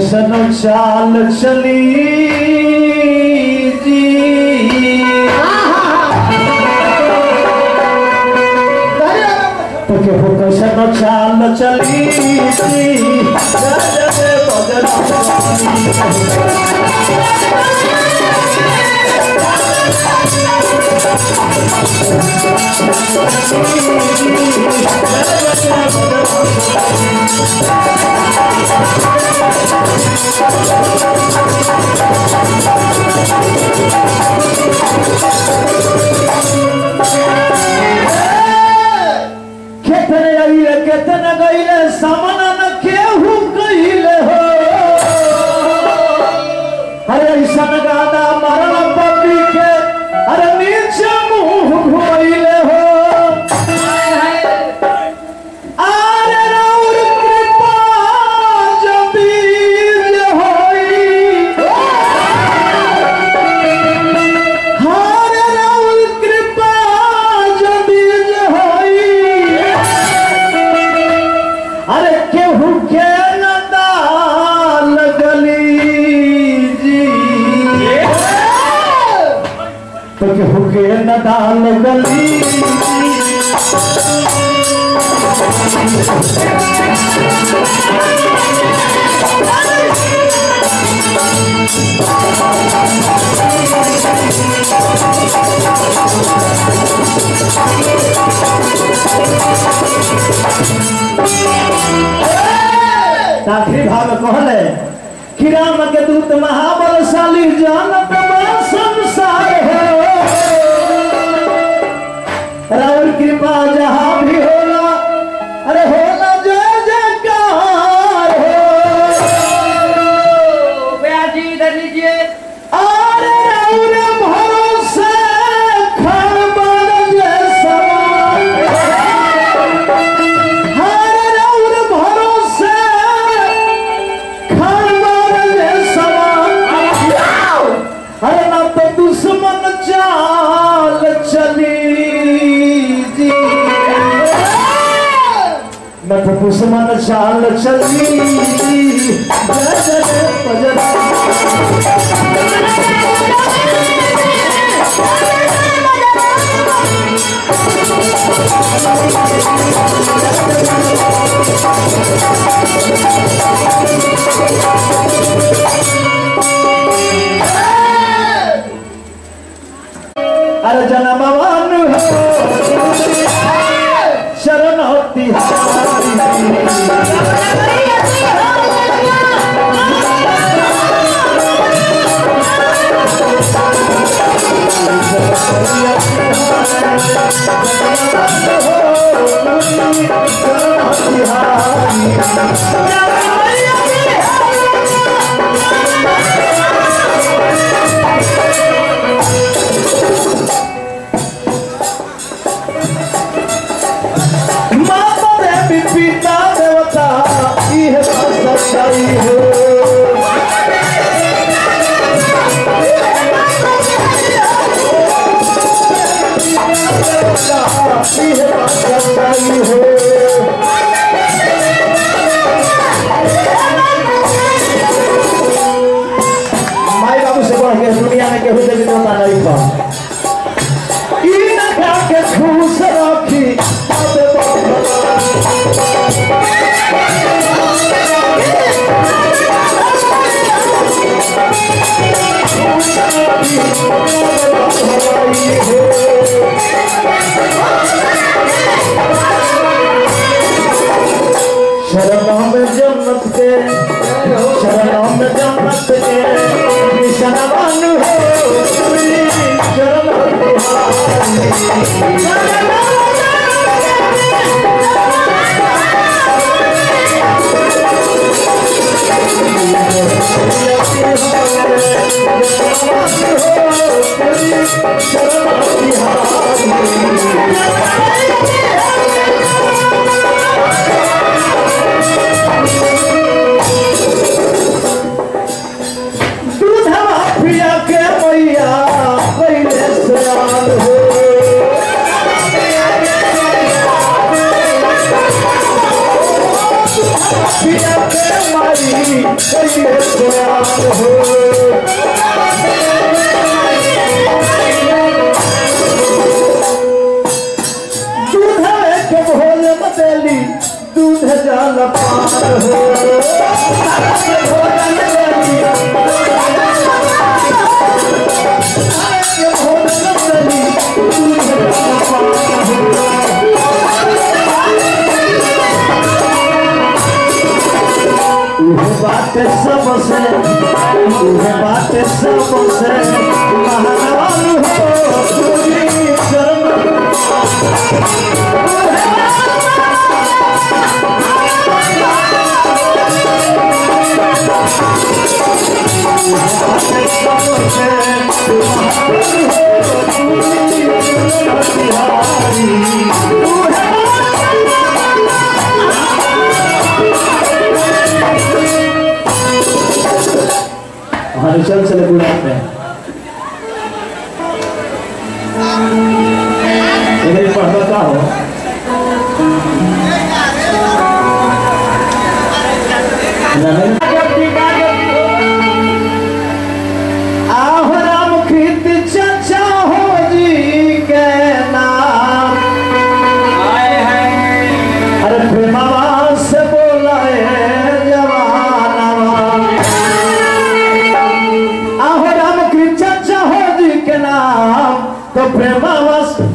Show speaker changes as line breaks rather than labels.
कैसन चाल चली जी तोके हो कैसन चाल चली जी गजबे बजरंगी केतने आइले केतने गइले सामना न केहू कहिले हो अरे ऐसन गाना मरण पपी के अरे नीचे मुंह घुमैले हो अरे राउर कृपा जबी जे होई हरे राउर कृपा जबी जे होई अरे केहू के नदाल गली जी तो केहू के नदाल गली आखिरी भाग कहले कि राम के दूत महाबलशाली जानत बा संसार हो राउर कृपा जहाँ भी होला अरे होला जय जयकार हो
ब्याजी इधर लीजिए
अरे राउर भरोसे खड़बड़ जैसा हरे राउर भरोसे खड़बड़ जैसा अरे ना तो दुश्मन चाल चली जी न तो दुश्मन चाल चली जी जय जय बजरंग अरे जनमवान हो शरण होती माता देवी पिता देवता इह सच्चाई हो इह सच्चाई हो माई बाबू से बढ़ के दुनिया में केहू देवी देवता नहीं बा ई ना खा के खुश रखी बाबे बाबा शरणों में जन्नत के शरणों में जन्नत के निशान हो शरण दूधवा पिया के मैया पहले सयान हो पिया के माई पहले सबसे महानवान हो तुझी शरण हमारे चल चले गुलाब में इधर पढ़ता का हो आहो राम कृत चचा हो जी के नाम अरे प्रेमवा से बोला है जवानवा आहो राम कृष्ण चाहो जी के नाम तो प्रेमवश